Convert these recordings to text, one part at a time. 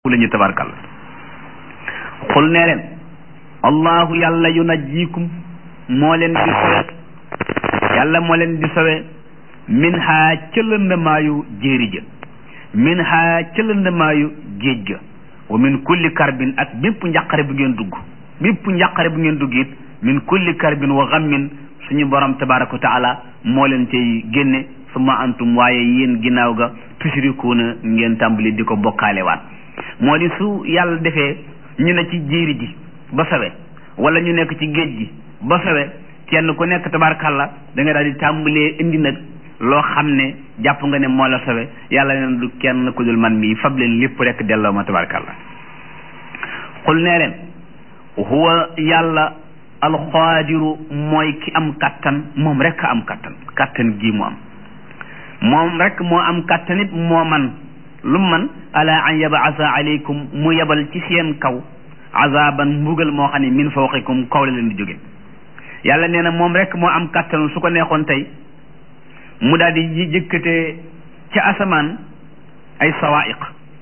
la ñu tabarkal xul nee leen allahu yàlla yunajjikum moo leen di sowe yàlla moo leen di sowe min ha ca lëndamaayu jéeri ja min ha ca lëndamaayu géej ga wa min kulli karbin ak bépp njàqare bu ngeen dugg bépp njàqare bu ngeen dugg it min kulli karbin wa xammin suñu borom tabaraka wa taala moo leen cay génne suma antum waaye yéen ginnaaw ga tushrikuuna ngeen tàmbali di ko bokkaale waat moo di su yàlla defee ñu ne ci jéeri ji ba sawe wala ñu nekk ci géej gi ba sawe kenn ku nekk tabarkalla da nga daal di tàmbalee indi nag loo xam ne jàpp nga ne moo la sawe yàlla neen du kenn ku dul man mii fab leen lépp rek delloo ma tabarkalla xul nee leen huwa yàlla alxaadiru mooy ki am kattan moom rek am kattan kattan gii mu am moom rek moo am kattan it moo man lu man ala an yabasa aleykum mu yebal ci seen kaw azaban mbugal moo xam ne min fawqikum kaw la leen di jóge yàlla nee na moom rek moo am kàttanu su ko neexoon tey mu daal di jëkkatee ca asamaan ay sawaiq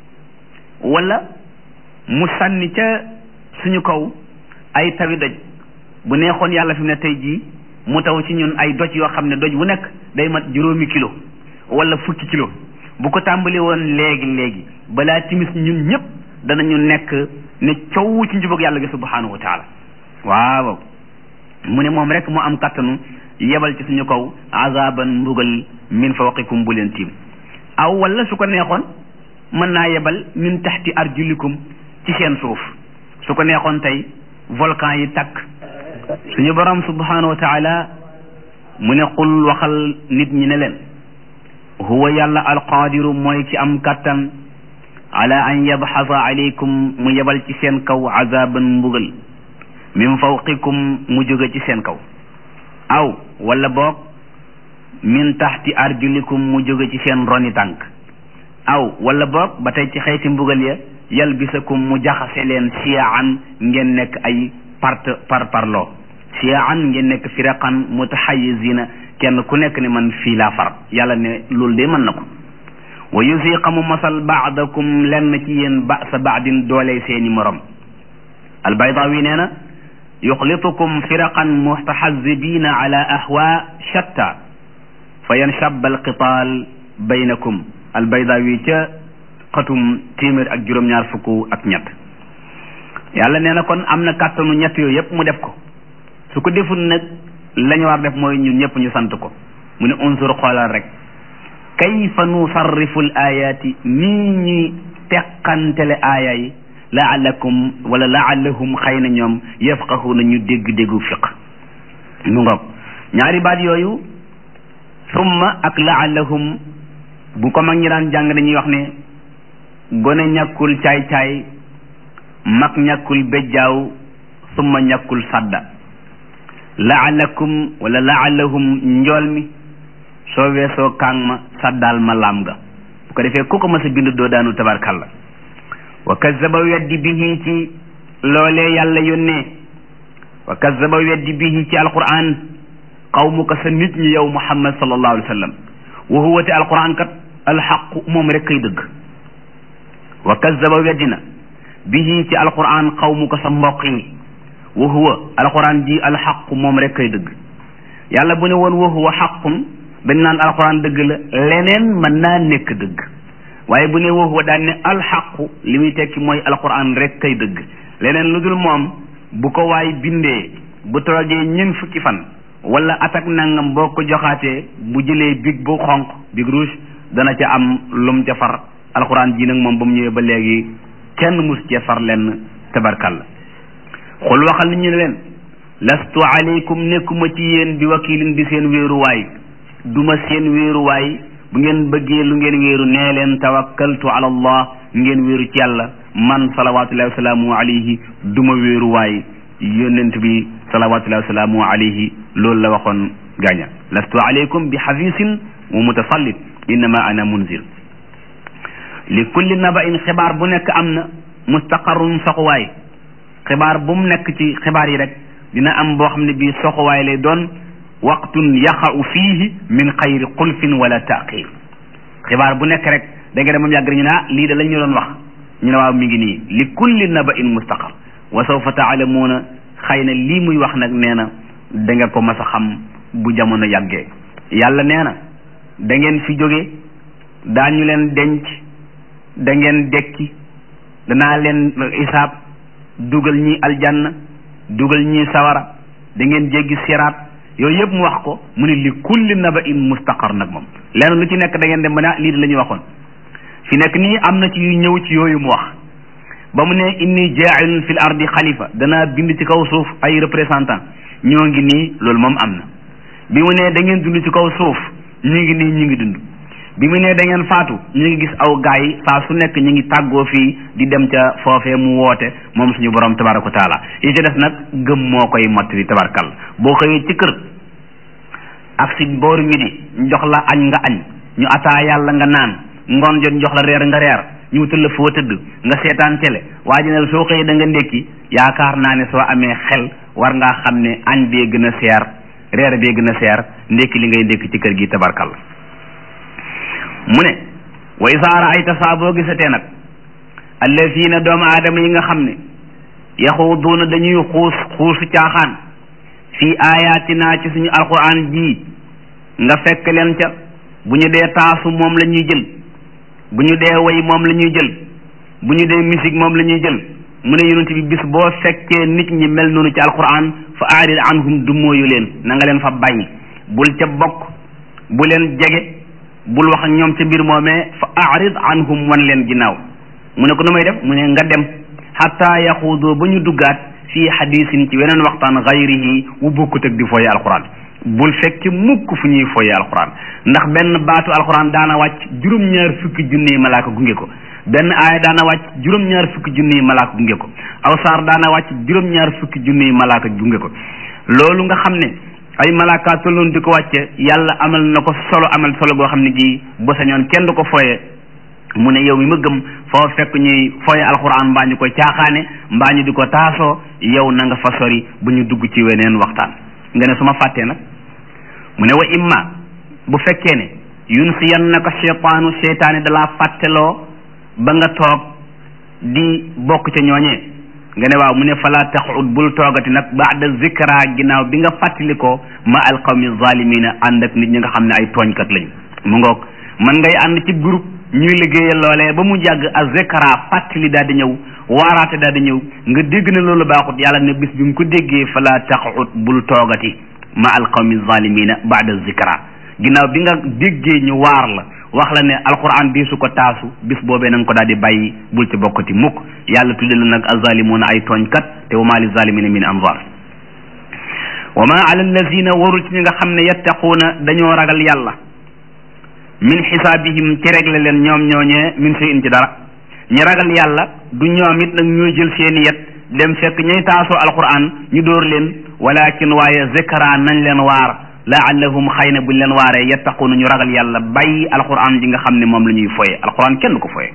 wala mu sànni ca suñu kaw ay tawi doj bu neexoon yàlla fi mu ne tey jii mu taw ci ñun ay doj yoo xam ne doj bu nekk day mat juróomi kilo wala fukki kilo bu ko tàmbali woon léegi léegi balaa timis ñun ñëpp danañu nekk ne coow ci njubug yàlla gi subhanahu wa taala waaw mu ne moom rek mu am kattanu yebal ci suñu kaw azaban mbugal min fawqikum bu leen tiim aw wala su ko neexoon mën naa yebal min taxti arjulikum ci seen suuf su ko neexoon tey volcan yi takk suñu borom subhanahu wa taala mu ne qul waxal nit ñi ne leen huwa yàlla alqaadiru mooy ki am kattan ala an yabxasa aleykum mu yebal ci seen kaw azaban mbugal min fawqikum mu jóge ci seen kaw aw wala boog min taxti arjulikum mu jóge ci seen roni tànk aw wala boog ba tey ci xeeti mbugal ya yalbisakum mu jaxase leen siyaan ngeen nekk ay part par parloo siyaan ngeen nekk firaqan mutaxayizina kenn ku nekk ne man fii laa far yàlla ne loolu de mën na ko wa yusiqa mu masal baadakum lenn ci yéen ba sa baadin doole seeni morom albaydawi nee na yuxlitukum firaqan mustaxazibina ala ahwa shatta fa yanshab alqitaal baynakum albaydawi ca xatum téeméer ak juróom-ñaar fukk ak ñett yàlla nee na kon am na kàttanu ñett yooyu yépp mu def ko su ko deful nag lañu war def mooy ñun ñëpp ñu sant ko mu ne unsur xoolal rek kayfa nusarrifu l ayaati nii ñuy teqantele aaya yi laalakum wala laalahum xëy na ñoom yafqahuuna ñu dégg-déggu fiq mu ngoog ñaari baat yooyu summa ak laalahum bu ko mag ñi daan jàng dañuy wax ne gone ñàkkul caay-caay mag ñàkkul bejjaaw summa ñàkkul sadda laalakum wala laalahum njool mi soo weesoo kaang ma saddaal ma laam ga bu ko defee ku ko mas a bind doo daanu tabarkalla wa kazaba weddi bihi ci loolee yàlla yónnee wa kazaba weddi bihi ci alquran qawmuka sa nit ñi yow muhammad sallallahu alayhi wa sallam wa huwa te alquran kat alxaqu moom rek kay dëgg wa kazaba weddi na bihi ci alquran qawmuka sa mbokk yi wa huwa alquran ji alxaqu moom rek kay dëgg yàlla bu ne woon wa huwa xaqun dañ naan alquran dëgg la leneen mën naa nekk dëgg waaye bu ne wa huwa daan ne alxaqu li muy tekki mooy alquran rek kay dëgg leneen lu dul moom bu ko waay bindee bu toogee ñeent fukki fan wala atak nangam boo ko joxaatee bu jëlee big bu xonq big rouge dana ca am lum ca far alquran ji nag moom ba mu ñëwee ba léegi kenn mus cee far lenn tabarkalla xul waxal nit ñu ne leen lastu aleykum nekkuma ci yéen bi wakilin di seen wéeruwaay duma seen wéeruwaay bu ngeen bëggee lu ngeen wéeru nee leen tawakkaltu ala allah ngeen wéeru ci yàlla man salawatullahi wasalaamu alayhi duma wéeruwaay yónnent bi salawatullahi wasalaamu alayhi loolu la waxoon gaaña lastu aleykum bi xafisin wa mutasallit innama ana munzir li kulli nabain xibaar bu nekk am na mustaqarrun soxuwaay xibaar bu mu nekk ci xibaar yi rek dina am boo xam ne bii soxuwaay lay doon waqtun yaxau fiihi min xayri xulfin wala taqir xibaar bu nekk rek da nga dem moom yàgg ñu ne ah lii de lañ ñu doon wax ñu ne waaw mi ngi nii li kulli naba in mustaqar wa sawfa taalamuuna xëy na lii muy wax nag nee na da nga ko mas a xam bu jamono yàggee yàlla nee na da ngeen fi jóge daañu leen denc da ngeen dekki danaa leen isaab dugal ñi aljanna dugal ñi sawara da ngeen jéggi siraat yooyu yëpp mu wax ko mu ne li kulli naba in mustaqar nag moom lenn lu ci nekk da ngeen dem ba ne lii di la ñu waxoon fi nekk nii am na ci yu ñëw ci yooyu mu wax ba mu ne inni jaa'ilun fil ardi xalifa danaa bind ci kaw suuf ay représentant ñoo ngi nii loolu moom am na bi mu ne da ngeen dund ci kaw suuf ñu ngi nii ñu ngi dund bi mu ne da ngeen faatu ñu ngi gis aw gaay yi saa su nekk ñu ngi tàggoo fii di dem ca foofee mu woote moom suñu borom tabaraka wa taala yi ci des nag gëm moo koy mottali tabarkal boo xëyee ci kër ak si booru midi ñu jox la añ nga añ ñu ataa yàlla nga naan ngoon jot ñu jox la reer nga reer ñu wutal la foo tëdd nga seetaan télé waa ji ne soo xëyee da nga ndékki yaakaar naa ne soo amee xel war ngaa xam ne añ bee gën a seer reer bee gën a seer ndékki li ngay ndékki ci kër gi tabarkal mu ne wa isaa raayta saa boo gisatee nag allazina doomu aadama yi nga xam ne yaxuuduuna dañuy xuus xuusu caaxaan fii ayatina ci suñu alquran ji nga fekk leen ca bu ñu dee taasu moom la ñuy jël bu ñu dee way moom la ñuy jël bu ñu dee musique moom la ñuy jël mu ne yonent bi bis boo fekkee nit ñi mel noonu ci alquran fa aarid anhum du mooyu leen na nga leen fa bàyyi bul ca bokk bu leen jege bul wax ak ñoom ca mbir moomee fa aarid anhum wan leen ginnaaw mu ne ko nu may def mu ne nga dem xataa yaxuudoo ba ñu duggaat fii xadisin ci weneen waxtaan xayrihi wu bokkut ak di fooye alquran bul fekk mukk fu ñuy fooye alquran ndax benn baatu alquran daana wàcc juróom-ñaar fukki junniy malaaka gunge ko benn aaya daana wàcc juróom-ñaar fukki junniy malaaka gunge ko aw saar daana wàcc juróom-ñaar fukki junniy malaaka gunge ko loolu nga xam ne ay malaaka tolloon di ko wàcce yàlla amal na ko solo amal solo goo xam ne gi ba sañoon kenn du ko fooye mu ne yow mi ma gëm foo fekk ñuy fooye alxuraan mbaa ñu koy caaxaane mbaa ñu di ko taasoo yow na nga fa sori bu ñu dugg ci weneen waxtaan nga ne su ma fàttee nag mu ne wa imma bu fekkee ne yunsiyannaka cheytaanu cheytaani dalaa fàtteloo ba nga toog di bokk ca ñooñee nga ne waaw mu ne fala taxud bul toogati nag baada zikra ginnaaw bi nga fàttalikoo ma alqawmi zalimina ànd ak nit ñi nga xam ne ay tooñkat lañu mu ngoog man ngay ànd ci groupe ñuy liggéeyal loolee ba mu jàgg a zikra fàttali daal di ñëw waaraate daal di ñëw nga dégg ne loolu baaxut yàlla ne bis bi nga ko déggee fala taxud bul toogati ma alqawmi zalimina baada zikra ginnaaw bi nga déggee ñu waar la wax la ne alquran bii su ko taasu bis boobee na nga ko daal di bàyyi bul ci bokkati mukk yàlla tudde la nag azalimuuna ay tooñkat te wa maa li zalimina min anzar wa ma ala allazina warul ci ñi nga xam ne yattaquuna dañoo ragal yàlla min xisaabihim ci regle leen ñoom ñooñee min sey in ci dara ñi ragal yàlla du ñoom it nag ñooy jël seeni yet dem fekk ñay taasoo alquran ñu dóor leen walakin waaye zikra nañ leen waar laallahum xëy na buñ leen waaree yattaquuna ñu ragal yàlla bàyyi alquran ji nga xam ne moom la ñuy foye alquran kenn du ko foye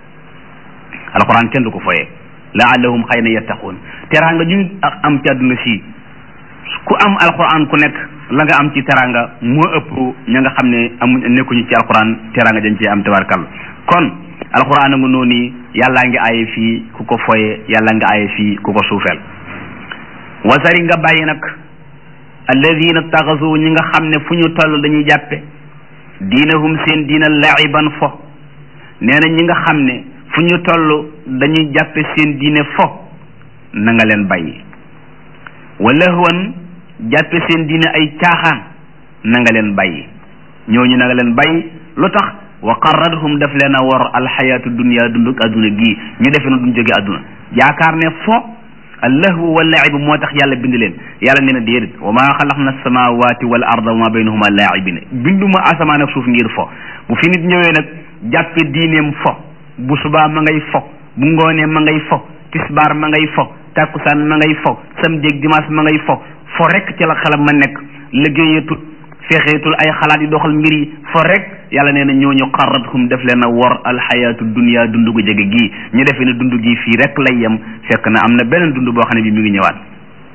alquran kenn du ko foye laallahum xëy na yattaquun teraanga ñu am ci àdduna si ku am alquran ku nekk la nga am ci teraanga moo ëpp ña nga xam ne amu nekkuñu ci alquran teraanga dañ ci am tabarkal kon alquran a nga noonu yàllaa ngi aaye fii ku ko foye yàlla nga aaye fii ku ko suufeel wasari nga bàyyi nag alladina taxasu ñi nga xam ne fu ñu toll dañuy jàppe diinahum seen diina laiban fo nee na ñi nga xam ne fu ñu toll dañuy jàppe seen diine fo na nga leen bàyyi wala woon jàppe seen diine ay caaxaan na nga leen bàyyi ñooñu na nga leen bàyyi lu tax wa qarradhum daf leen a wor alxayaatu dunia dunduk adduna gii ñu defe na duñ jóge adduna yaakaar ne fo allahu wal laibu moo tax yàlla bind leen yàlla nee na déedéet wa maa xalaqna samawati wal arda wa ma baynahuma laibina binduma asamaan ak suuf ngir fo bu fi nit ñëwee nag jàppe diineem fo bu subaa ma ngay fo bu ngoonee ma ngay fo tisbaar ma ngay fo takkusaan ma ngay fo samedi ak dimanche ma ngay fo fo rek ci la xelam ma nekk liggéeyatul fexeetul ay xalaat yi doxal mbir yi fo rek yàlla nee na ñooñu xarrathum def leen a wor alxayaatu dunia dund gu jege gii ñu defee ne dund gii fii rek lay yem fekk na am na beneen dund boo xam ne bi mi ngi ñëwaat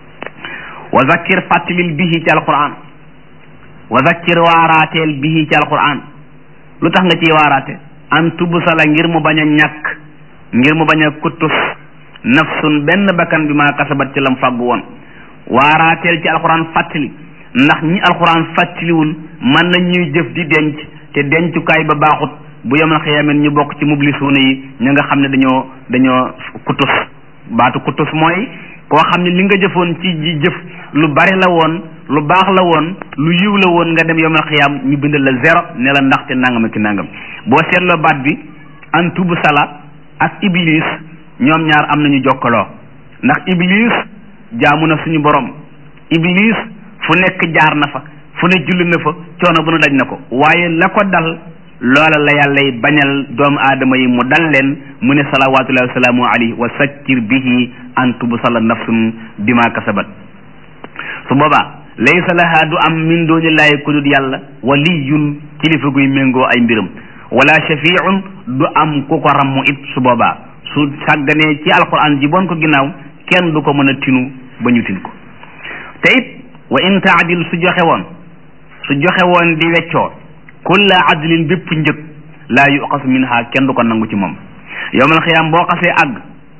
wa zakkir fàttalil bihi ci alquran wa zakkir waaraateel bihi ci alquran lu tax nga ciy waaraate an tubsala ngir mu bañ a ñàkk ngir mu bañ a kuttus nafsun benn bakkan bi maa kasabat ci lam fàggu woon waaraateel ci alxuraan fàttali ndax ñi alxuraan fàttaliwul mën nañ ñuy jëf di denc te dencukaay ba baaxut bu yemal xiyaameen ñu bokk ci mublisuuna yi ña nga xam ne dañoo dañoo kutus baatu kutus mooy koo xam ne li nga jëfoon ci ji jëf lu bari la woon lu baax la woon lu yiw la woon nga dem yemal xiyaam ñu bindal la zéro ne la ndaxte nangam ak nangam boo seetloo baat bi an tubu sala ak iblis ñoom ñaar am nañu jokkaloo ndax iblis jaamu na suñu borom iblis fu nekk jaar na fa fu ne julli na fa coono bu nu daj na ko waaye la ko dal loola la yàllay bañal doomu aadama yi mu dal leen mu ne salawatullahi wa salaamu alayhi wa sakkir bihi an tubsala nafsun bima kasabat su boobaa laysa laha du am min doonillaahi ku dul yàlla waliyun kilifa guy méngoo ay mbiram wala shafiun du am ku ko rammu it su boobaa su sàgganee ci alquran ji boon ko ginnaaw kenn du ko mën a tinu ba ñu tin ko te it wa in taadil su joxe woon su joxe woon di weccoo kulla adlin bépp njëg laa yuqas minha kenn du ko nangu ci moom yowmal xiyaam boo xasee àgg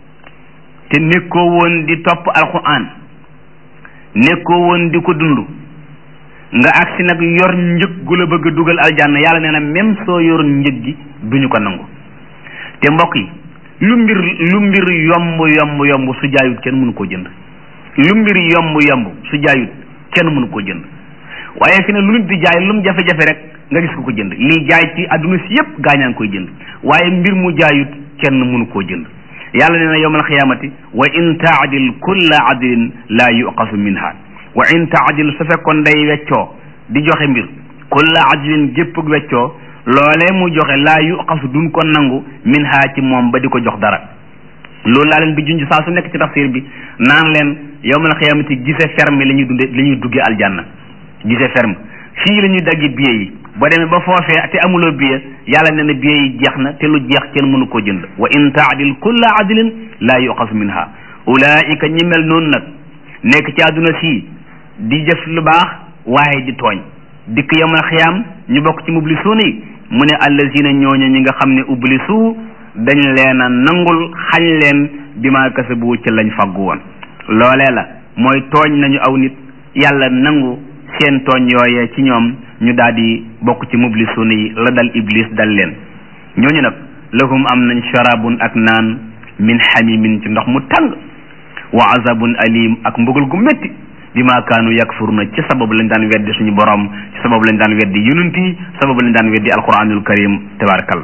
te nekkoo woon di topp alquran nekkoo woon di ko dund nga agsi nag yor njëg gu la bëgg a dugal aljanna yàlla nee na même soo yor njëg gi duñu ko nangu te mbokk yi lu mbir lu mbir yomb yomb yomb su jaayut kenn mënu koo jënd lu mbir yomb yomb su jaayut kenn mënu koo jënd waaye fi ne lu nit di jaay lu mu jafe-jafe rek nga gis ko ko jënd lii jaay ci adduna si yépp gaañaa ngi koy jënd waaye mbir mu jaayut kenn mënu koo jënd yàlla nee na yowmal xiyaamati wa in taadil kulla adlin laa yuqasu minha wa in taadil su fekkoon day weccoo di joxe mbir kulla adlin gépp weccoo loolee mu joxe laa yuqasu duñ ko nangu minha ci moom ba di ko jox dara loolu laa leen bi junj saa su nekk ci tafsir bi naan leen yowmal xiyaamati gise ferme la ñuy dunde la ñuy duggee aljanna gise ferme fii la ñuy daggi billet yi boo demee ba foofee te amuloo billet yàlla nee na billet yi jeex na te lu jeex kenn mënu koo jënd wa in taadil kulla adlin laa yuqasu minha ulaika ñi mel noonu nag nekk ci àdduna sii di jëf lu baax waaye di tooñ dikk yawmal xiyaam ñu bokk ci mublisuuna yi mu ne allazina ñooña ñi nga xam ne ublisu dañ leen a nangul xañ leen bi ma kasabu ci lañ faggu woon loolee la mooy tooñ nañu aw nit yàlla nangu seen tooñ yooyee ci ñoom ñu daal di bokk ci mublisuuna yi la dal iblis dal leen ñooñu nag lahum am nañ sharabun ak naan min xamimin ci ndox mu tàng wa azabun alim ak mbugal gu métti bi ma kaanu yakfuruna ci sababu lañ daan weddi suñu borom ci sababu lañ daan weddi yonent yi sababu lañ daan weddi alquranul karim tabarakallah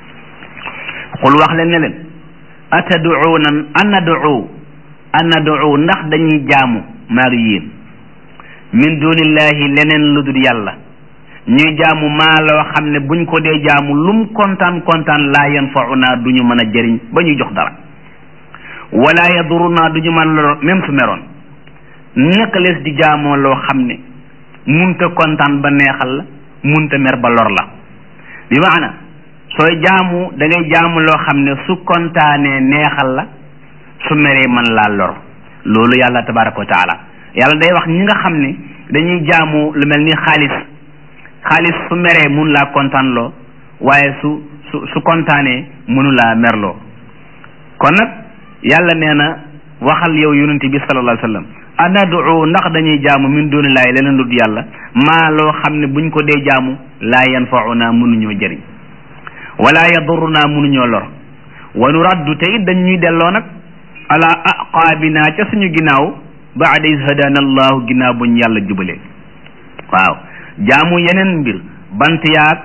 xul wax leen ne leen ataduuna anadu anadu ndax dañuy jaamu maag yéen min dunillahi leneen lu dul yàlla ñuy jaamu maa loo xam ne buñ ko dee jaamu lum kontaan kontaan laa yanfauna du ñu mën a jëriñ ba ñuy jox dara wala yaduruna du ñu mën lor même su meroon naka lees di jaamoo loo xam ne munta kontaan ba neexal la munta mer ba lor la bi maana sooy jaamu da ngay jaamu loo xam ne su kontaanee neexal la su meree man laa lor loolu yàlla tabaraka wa taala yàlla day wax ñi nga xam ne dañuy jaamu lu mel ni xaalis xaalis su meree mun laa kontaan loo waaye su su su kontaanee mënu laa merloo kon nag yàlla nee na waxal yow yonent bi sallallahu alayhi wa sallam anadu ndax dañuy jaamu min dunillahi leneen lu dul yàlla maa loo xam ne buñ ko dee jaamu laa yanfauna mënuñoo jëriñ wala yaduruna mënuñoo lor wa nu raddu te it dañ ñuy delloo nag ala aqaabina ca suñu ginnaaw baada is hadana allahu ginnaaw buñ yàlla jubalee waaw jaamu yeneen mbir bant yaag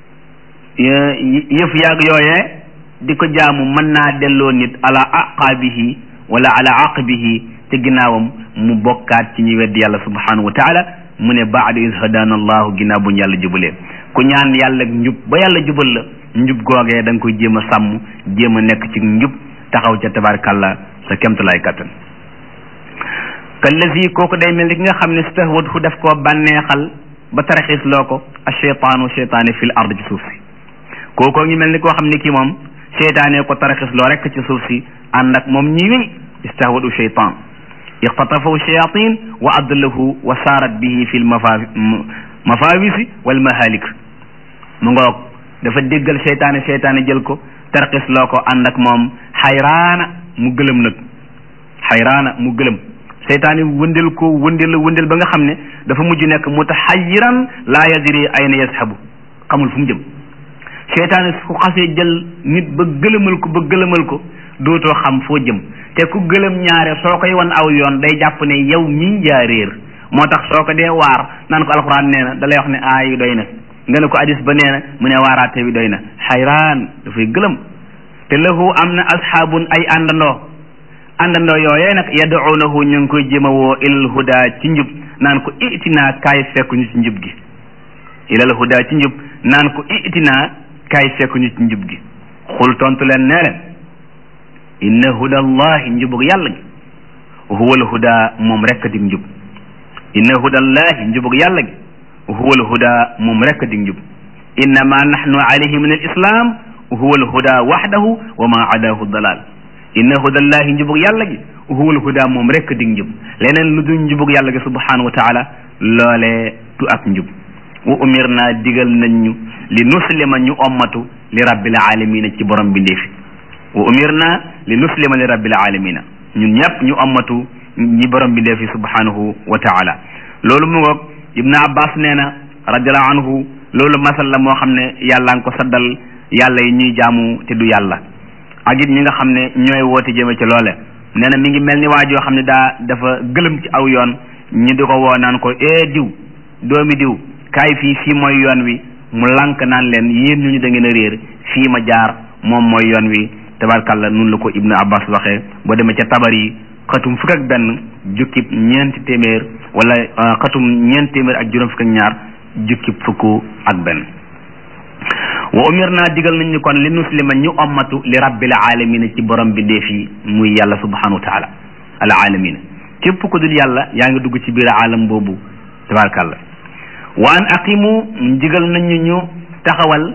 yëf yaag yooyee di ko jaamu mën naa delloo nit ala aqaabihi wala ala aqbihi te ginnaawam mu bokkaat ci ñi weddi yàlla subhanahu wa taala mu ne baada is hadana allahu ginnaaw buñ yàlla jubalee ku ñaan yàlla njub ba yàlla jubal la njub googee da nga koy jéem a sàmm jéem a nekk ci njub taxaw ca tabarkàlla sa kemtalaay kattan kallazi kooku day mel ni ki nga xam ne stahwathu def koo bànneexal ba taraxis loo ko a cheytaanu cheytaane fil ard ci suuf si kookoo ngi mel ni koo xam ne kii moom cheytaane ko taraxis loo rekk ci suuf si ànd ak moom ñi wéy istahwatu cheytaan ixtatafahu shayatin wa adlahu wa saarat bihi fi lmafawisi wal mahalik mu ngoog dafa déggal cheytaane cheytaane jël ko tarxis loo ko ànd ak moom xayraana mu gëlëm nag xayraana mu gëlëm seytaan yi wëndeel ko wëndeel wëndeel ba nga xam ne dafa mujj nekk mutaxayiran laa yadri ayna yashabu xamul fu mu jëm seytaan yi su xasee jël nit ba gëlëmal ko ba gëlëmal ko dootoo xam foo jëm te ku gëlëm ñaare soo koy wan aw yoon day jàpp ne yow mii yaa réer moo tax soo ko dee waar naan ko alxuraan nee na da lay wax ne aay yi doy na nga ne ko hadis ba nee na mu ne waaraate bi doy na xayraan dafay gëlëm te lahu am na asxaabun ay àndandoo àndandoo yooyee nag yad'uunahu ñu ngi koy jëma woo ilal huda ci njub naan ko itinaa kaay fekk ñu ci njub gi ilal huda ci njub naan ko itinaa kaay fekk ñu ci njub gi xul tontu leen nee leen inna huda allahi njubug yàlla gi huwal huda moom rekk dig njub inna huda allahi njubug yàlla gi huwal huda moom rekk dig njub innama nahnu alayhi min al islam huwal huda waxdahu wa ma adahu dalal inna hudallahi njubug yàlla gi huwal huda moom rekk dig njub leneen lu dul njubug yàlla gi subhanahu wa taala loolee du ak njub wa umir naa digal nañ ñu li nuslima ñu ommatu li rabbil alamina ci borom bi ndeefi wa umir naa li nuslima li rabbil alamina ñun ñëpp ñu ommatu ñi borom bi ndeefi subhanahu wa taala loolu mu ngoog ibnu abbas nee na radiallahu anhu loolu masal la moo xam ne yàlla nga ko saddal yàlla yi ñuy jaamu te du yàlla ak it ñi nga xam ne ñooy woote jëme ci loole nee na mi ngi mel ni waa joo xam ne daa dafa gëlëm ci aw yoon ñi di ko woo naan ko ee diw doomi diw kaay fii fii mooy yoon wi mu lànk naan leen yéen ñu ñu da ngeen a réer fii ma jaar moom mooy yoon wi tabarkàlla nun la ko ibnu abbas waxee boo demee ca tabar yi xatum fukk ak benn jukkib ñeenti téeméer wala xatum ñeenti téeméer ak juróom fukk ak ñaar jukkib fukk ak benn wa umir naa digal nañ ñu kon li nuslima ñu ommatu li rabbil alamina ci borom bi dee fii muy yàlla subhanahu wa taala al alamina képp ku dul yàlla yaa ngi dugg ci biir alam boobu tabarkàlla wa an aqimu digal nañ ñu taxawal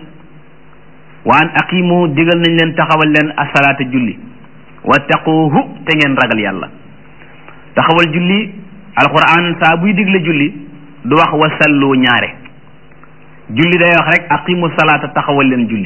wa an aqimu digal nañ leen taxawal leen asalaata julli wattaquhu te ngeen ragal yàlla taxawal julli alquran saa buy digle julli du wax wasallu ñaare julli day wax rek aqimu salaata taxawal leen julli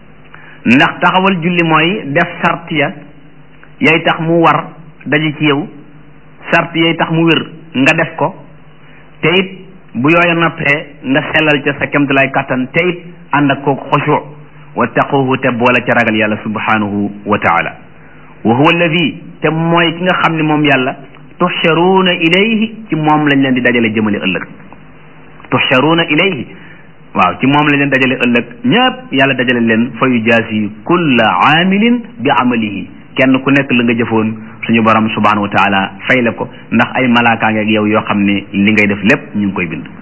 ndax taxawal julli mooy def sart ya yay tax mu war daje ci yow sart yay tax mu wér nga def ko te it bu yooya noppee nga sellal ca sa kemtalaay kàttan te it ànd ak kooku xoshu wattaquhu te boole ca ragal yàlla subhanahu wa taala wa huwa alladi te mooy ki nga xam ne moom yàlla tuxcharuuna ilayhi ci moom lañ leen di dajale jëmale ëllëg tuxcharuuna ilayhi waaw ci moom lañ leen dajale ëllëg ñëpp yàlla dajale leen fa yujaasi kulla aamilin bi amalihi kenn ku nekk la nga jëfoon suñu borom subhanahu wa taala fay la ko ndax ay malaakaa ngeeg yow yoo xam ne li ngay def lépp ñu ngi koy bind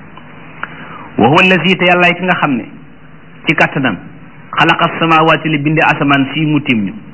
wa huwa alladi te yàllaay ki nga xam ne ci kattanam xalaqa samawaati li binde asamaan fii mu tiim ñu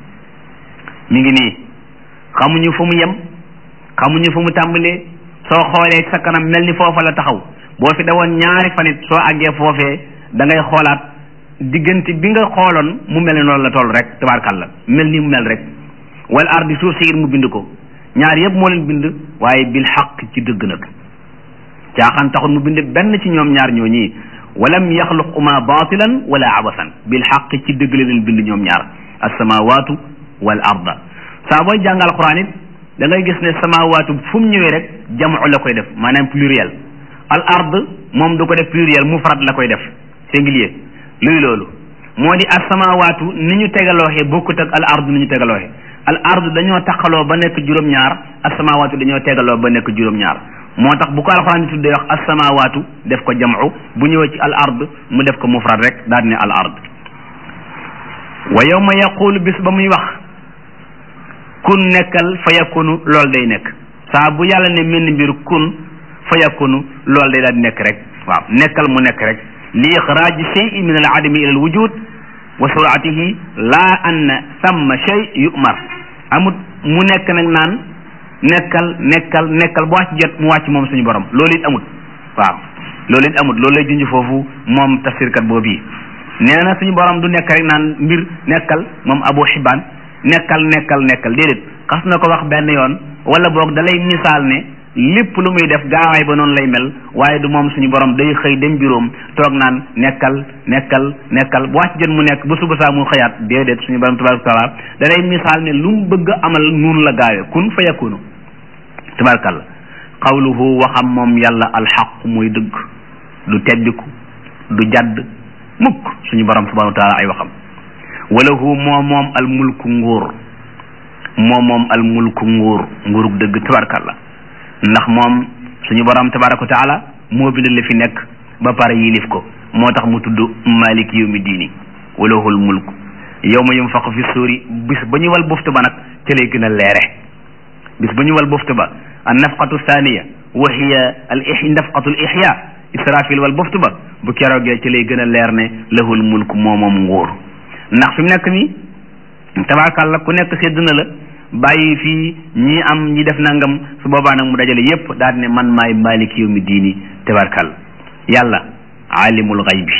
mi ngi nii xamuñu fu mu yem xamuñu fu mu tàmbalee soo xoolee sa kanam mel ni foofa la taxaw boo fi dawoon ñaari fanit soo àggee foofee da ngay xoolaat diggante bi nga xooloon mu mel ni loolu la toll rek tabaarkàlla mel ni mu mel rek wal ardi suuf si mu bind ko ñaar yëpp moo leen bind waaye bil xaq ci dëgg nag caaxaan taxul mu bind benn ci ñoom ñaar ñoo ñii walam yaxluquma batilan wala abasan bil xaq ci dëgg la leen bind ñoom ñaar assamawatu wal arda saa booy jàng alquran it da ngay gis ne samawaatu fu mu ñëwee rek jamu la koy def maanaam pluriel al ard moom du ko def pluriel mufrad la koy def singulier luy loolu moo di as samawaatu ni ñu tegalooxee bokkut ak al ard ni ñu tegalooxee al ard dañoo taqaloo ba nekk juróom-ñaar as samawaatu dañoo tegaloo ba nekk juróom-ñaar moo tax bu ko alxuraan di tuddee wax as samawaatu def ko jamu bu ñëwee ci al ard mu def ko mufrad rek daal ne al ard wa yawma yaqulu bis ba muy wax kun nekkal fa yakunu lool day nekk saa bu yàlla ne mel ni mbir kun fa yakunu lool day daal di nekk rek waaw nekkal mu nekk rek li ixraaji shay'in min al adami ila al wujud wa suratihi laa anna samma shay yumar amut mu nekk nag naan nekkal nekkal nekkal bu wàcc jot mu wàcc moom suñu borom loolu it amut waaw loolu it amut loolu lay junj foofu moom tafsirkat boobu yi nee na suñu borom du nekk rek naan mbir nekkal moom abu xibaan nekkal nekkal nekkal déedéet xas na ko wax benn yoon wala boog da lay misaal ne lépp lu muy def gaawaay ba noonu lay mel waaye du moom suñu borom day xëy dem biroom toog naan nekkal nekkal nekkal bu wàcc jën mu nekk ba suba saa mu xëyaat déedéet suñu borom tabaraka taala da lay misaal ne lu mu bëgg amal noonu la gaawee kun fa yakunu tabarakalla qawluhu waxam moom yàlla alxaq muy dëgg du teddiku du jadd mukk suñu borom subhanahu wa taala ay waxam walahu moo moom al mulku nguur moo moom al mulku nguur nguurug dëgg tabarakalla ndax moom suñu borom tabaraka wa taala moo bind li fi nekk ba pare yilif ko moo tax mu tudd malik yawmi diini walahul mulku yawma yunfaqu fi suuri bis ba ñu wal buftu ba nag ca lay gën a leere bis ba ñu wal buftu ba an nafqatu thaniya wa hiya al ih nafqatu al ihya israfil wal buftu ba bu keroogee ci lay gën a leer ne lahul mulku moo moom nguur ndax fi mu nekk nii tabarakalla ku nekk sédd na la bàyyi fii ñi am ñi def nangam su boobaa nag mu dajale yépp daal ne man maay malik yawmi diini tabarakalla yàlla alimul xaybi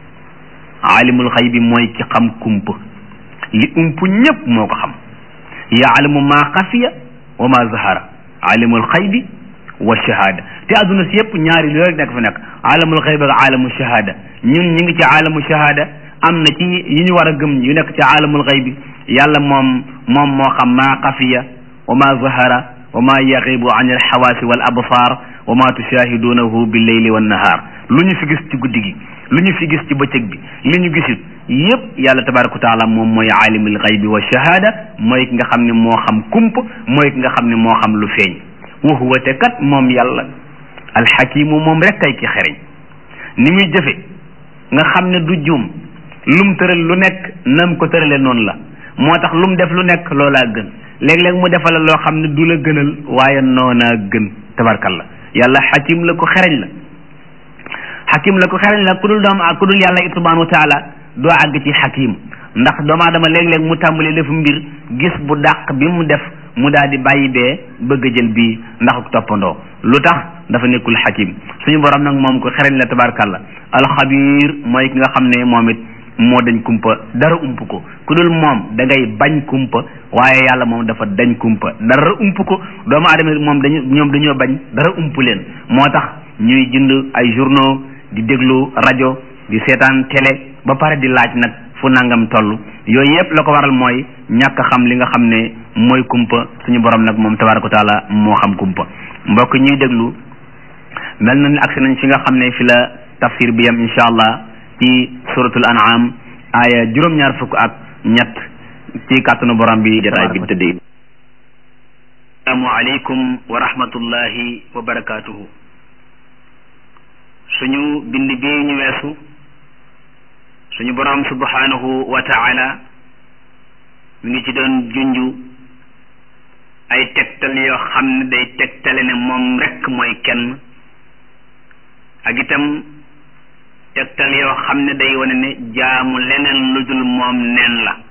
alimul xaybi mooy ki xam kumpa li ump ñépp moo ko xam yaalamu maa xafiya wa maa zahara alimul xaybi wa shahada te adduna si yépp ñaari lu rek nekk fa nekk alamul xaybi ak alamu shahada ñun ñu ngi ci alamu shahada am na ci yi ñu war a gëm yu nekk ci alamul xaybi yàlla moom moom moo xam maa xafiya wa maa zahara wa maa yaxibu an alxawaasi wal absaar wa maa tushahidunahu billeyli wannahaar lu ñu fi gis ci guddi gi lu ñu fi gis ci bëccëg bi li ñu gisit yépp yàlla tabaraka wa taala moom mooy aalimul xaybi wa shahada mooy ki nga xam ne moo xam kump mooy ki nga xam ne moo xam lu feeñ wa huwa te kat moom yàlla alxakimu moom rek kay ki xereñ ni muy jëfe nga xam ne du juum lum tëral lu nekk nam ko tërale noonu la moo tax lum def lu nekk loolaa gën léeg-léeg mu defal loo xam ne du la gënal waaye noonaa gën tabarkalla yàlla xakim la ko xereñ la xakim la ko xereñ la ku dul doom ku dul yàlla it subhanahu wa taala doo àgg ci xakim ndax doomu aadama léeg-léeg mu tàmbali def mbir gis bu dàq bi mu def mu daal di bàyyi bee bëgg a jël bii ndax toppandoo lu tax dafa nekkul xakim suñu borom nag moom ko xereñ la tabarkalla alxabir mooy ki nga xam ne moom it moo dañ kumpa dara ump ko ku dul moom da ngay bañ kumpa waaye yàlla moom dafa dañ kumpa dara ump ko doomu aadama moom dañu ñoom dañoo bañ dara ump leen moo tax ñuy jënd ay journaux di déglu rajo di seetaan télé ba pare di laaj nag fu nangam toll yooyu yëpp la ko waral mooy ñàkk xam li nga xam ne mooy kumpa suñu borom nag moom tabaraka wa taala moo xam kumpa mbokk ñuy déglu mel na ni agsi nañ fi nga xam ne fi la tafsir bi yam incha allah ci suratul an'am aaya juróom-ñaar fukk ak ñett ci kàttanu borom bi jotaay bi tëddee asalaamu aleykum wa rahmatullahi wa barakatuhu suñu bind bi ñu weesu suñu borom subhanahu wa taala mi ngi ci doon junju ay tegtal yoo xam ne day tegtale ne moom rekk mooy kenn ak itam tegtal yoo xam ne day wane ne jaamu leneen lu dul moom neen la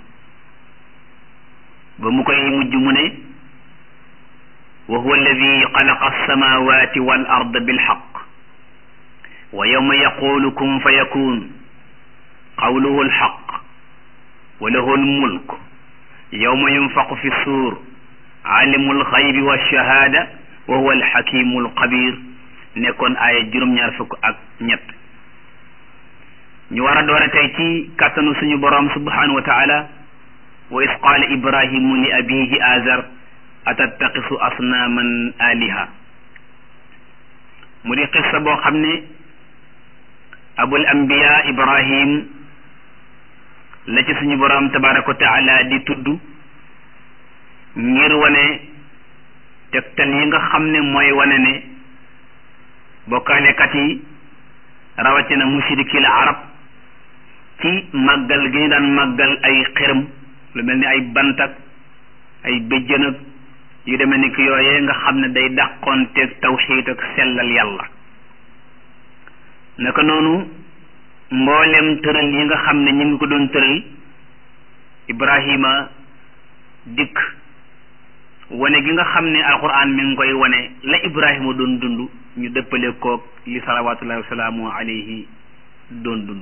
ba mu koy mujj mu ne wa huwa alladi xalaqa alsamawati wal ard bilxaq wa yowma yaqulu kun fa yakun qawluhu alxaq wa lahu almulk yowma yunfaqu fi suur alimu alxaybi walshahada wa huwa alxakimu alxabir nekkoon aaya juróom-ñaar fukk ak ñett ñu war a doore tey ci kàttanu suñu boroom subhanahu wa taala wa is qaala ibrahimu li abihi azar atattaqisu asnaaman aliha mu di xissa boo xam ne abul anbiya ibrahim la ci suñu boroom tabaraka wa taala di tudd ngir wane tegtal yi nga xam ne mooy wane ne bokkaalekat yi rawatina mushrikil arab ci màggal gi ñu daan màggal ay xërëm lu mel ni ay bantak ay béjjën ak yu demee ni ki yooyee nga xam ne day dàqoonteeg tawxiid ak sellal yàlla naka noonu mboolem tëral yi nga xam ne ñu ngi ko doon tëral Ibrahima dikk wane gi nga xam ne alquran mi ngi koy wane la Ibrahima doon dund ñu dëppale koog li salawatullahi wasalaamu alayhi doon dund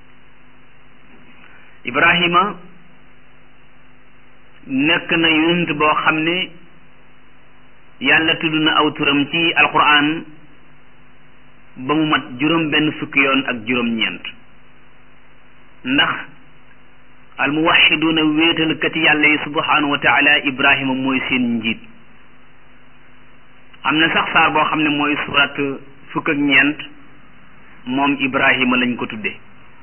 Ibrahima nekk na yonent boo xam ne yàlla tudd na aw turam ci alquran ba mu mat juróom benn fukki yoon ak juróom ñeent ndax almuwaxiduuna wéetalkati yàlla yi subhanahu wa taala ibrahima mooy seen njiit am na sax saar boo xam ne mooy surat fukk ak ñeent moom ibrahima lañ ko tudde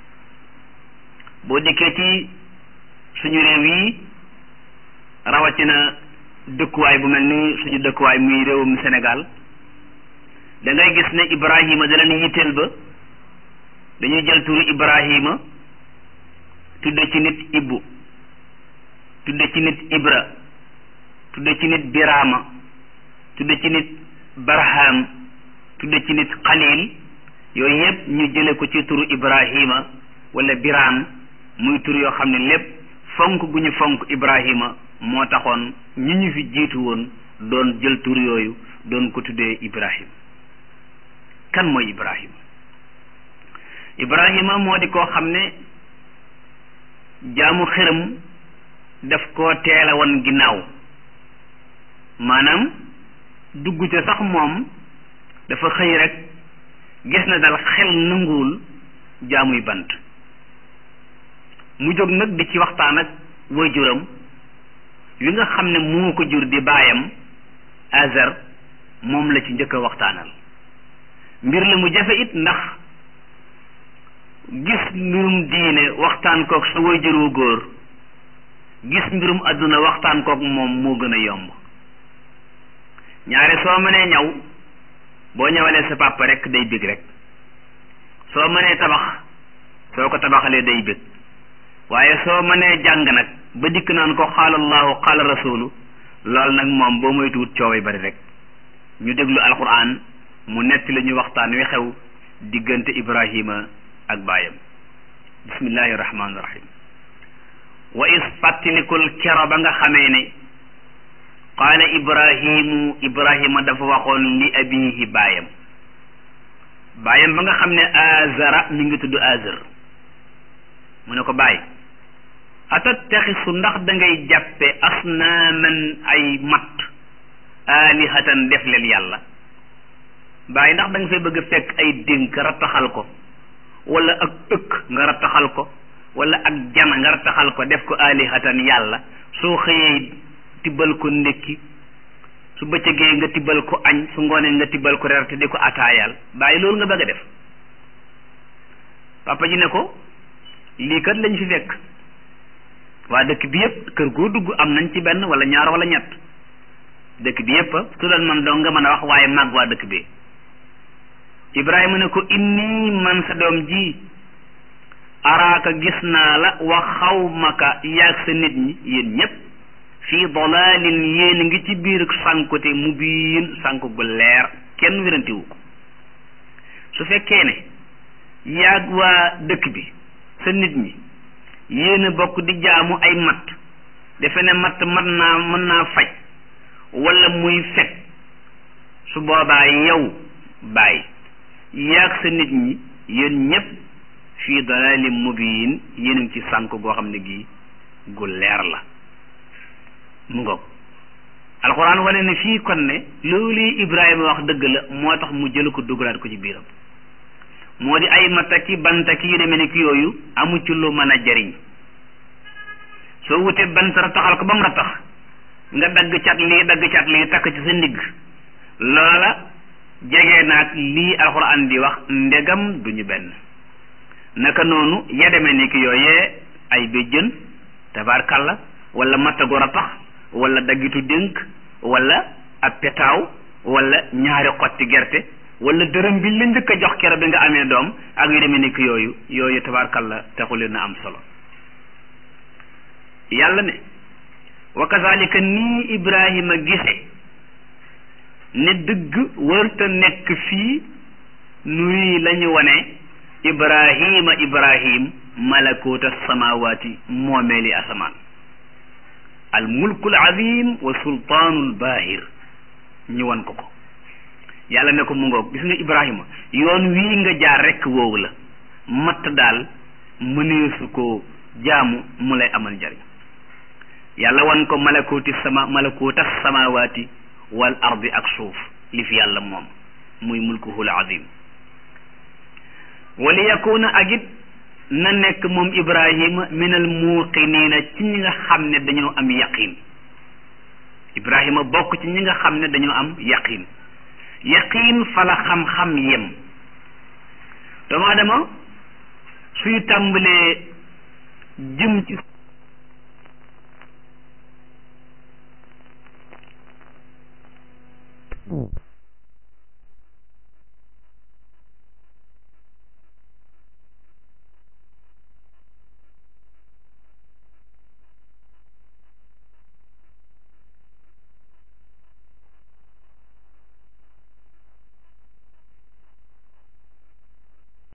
boo dikkee ci suñu réew yi rawatina dëkkuwaay bu mel ni suñu dëkkuwaay muy réewum Sénégal da ngay gis ne ibrahima da leen yitteel ba dañuy jël turu ibrahima tudde ci nit ibbu tudde ci nit ibra tudde ci nit birama tudde ci nit barham tudde ci nit xalil yooyu yëpp ñu jële ko ci turu ibrahima wala biram muy tur yoo xam ne lépp fonk gu ñu fonk ibrahima moo taxoon ñi ñu fi jiitu woon doon jël tur yooyu doon ko tuddee ibrahim kan mooy ibrahima ibrahima moo di koo xam ne jaamu xërëm daf koo teel a woon ginnaaw maanaam dugg ca sax moom dafa xëy rek gis na dal xel nanguwul jaamuy bant mu jóg nag di ci waxtaan ak waajuram wi nga xam ne moo ko jur di baayam Azar moom la ci njëkk a waxtaanal mbir la mu jafe it ndax gis mbirum diine waxtaan kook sa waajur wu góor gis mbirum àdduna waxtaan kook moom moo gën a yomb ñaare soo mënee ñaw boo ñëwalee sa papa rek day bég rek soo mënee tabax soo ko tabaxalee day bég waaye soo mënee jàng nag ba dikk naan ko xaala allahu xaala rasulu loolu nag moom boo moytuwut cooway bari rek ñu déglu alquran mu netti la ñu waxtaan wi xew diggante ibrahima ak baayam bismillahi rahmaani rahim wa is fàttalikul kero ba nga xamee ne qaala ibrahimu ibrahima dafa waxoon li abihi baayam baayam ba nga xam ne azara mi ngi tudd azar mu ne ko baay atattaxisu ndax da ngay jàppe asnaaman ay matt alihatan def leen yàlla baay ndax da nga fay bëgg a fekk ay dénk rattaxal ko wala ak ëkk nga rattaxal ko wala ak jana nga rattaxal ko def ko alihatan yàlla soo xëyee tibbal ko ndékki su bëccëgee nga tibbal ko añ su ngoonee nga tibbal ko reer te di ko ataayaal bàyyi loolu nga bëgg a def papa ji ne ko lii kat lañ fi fekk waa dëkk bi yëpp kër goo dugg am nañ ci benn wala ñaar wala ñett dëkk bi yëpp su doon man dong nga mën a wax waaye mag waa dëkk bi ibrahima ne ko inni man sa doom ji araaka gis naa la wa xawmaka yaag sa nit ñi yéen ñépp fii dalalin yéen ngi ci biir sànkute mu biin sànk gu leer kenn wérantiwu ko su fekkee ne yaag waa dëkk bi sa nit ñi yéen a bokk di jaamu ay matt defe ne matt mat naa mën naa faj wala muy fekk su boobaa yow bàyyi yaag sa nit ñi yéen ñépp fii dalalin mubiin yéen a ngi ci sànk goo xam ne gi gu leer la mu ngoog alxuraan wane ne fii kon ne loolu Ibrahima wax dëgg la moo tax mu jël ko dugalaat ko ci biiram moo di ay mataki bantaki yu demee ni ki yooyu amu ci lu mën a jariñ soo wutee bant rattaxal ko ba mu rattax nga dagg cat lii dagg cat lii takk ci sa ndigg loola jege naag lii alxuraan di wax ndegam duñu benn naka noonu ya demee ni ki yooyee ay béjjën tabaarkalla wala mattagu rattax wala daggitu dénk wala ab petaaw wala ñaari xotti gerte wala dërëm bi la njëkk a jox kero bi nga amee doom ak yu demee nekk yooyu yooyu tabaarkalla taxu leen a am solo yàlla ne wa kazalika nii ibrahima gise ne dëgg warta nekk fii nuy la ñu wane ibrahima ibrahim malakuta samawaati moomeeli asamaan al mulkul azim wa sultaanul baahir ñu wan ko ko yàlla ne ko mu ngoog gis nga ibrahima yoon wii nga jaar rekk woowu la matt daal mëneesu ko jaamu mu lay amal njariñ yàlla wan ko malakuti sama malakuta samawaati wal ardi ak suuf li fi yàlla moom muy mulkuhul azim wali yakuna ak it na nekk moom ibrahima min al muuqiniina ci ñi nga xam ne dañoo am yaqin ibrahima bokk ci ñi nga xam ne dañoo am yaqin yaqin fala xam-xam yem doomu adama suy tàmbalee jëm ci